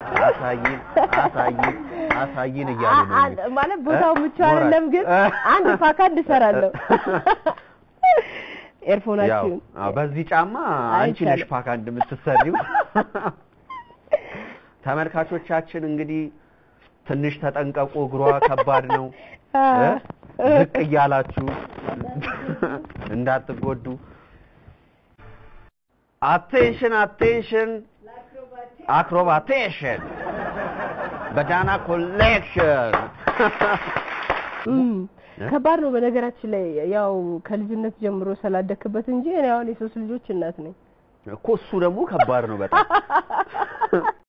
አሳይን አሳይን አሳይን እያሉ ነው አ- አ- ማለት ቦታው ምቹ አይደለም፣ ግን አንድ ፓካንድ እሰራለሁ። ያው ኤርፎናችሁን አዎ፣ በዚህ ጫማ አንቺ ነሽ አይቻልም። ፓካ እንደምትሰሪው። ተመልካቾቻችን እንግዲህ ትንሽ ተጠንቀቁ፣ እግሯ ከባድ ነው። እ? ዝቅ እያላችሁ እንዳትጎዱ። አቴንሽን አቴንሽን፣ አክሮባቴሽን በዳና ኮሌክሽን እም፣ ከባድ ነው። በነገራችን ላይ ያው ከልጅነት ጀምሮ ስላደክበት እንጂ እኔ አሁን የሶስት ልጆች እናት ነኝ። እኮ እሱ ደግሞ ከባድ ነው በጣም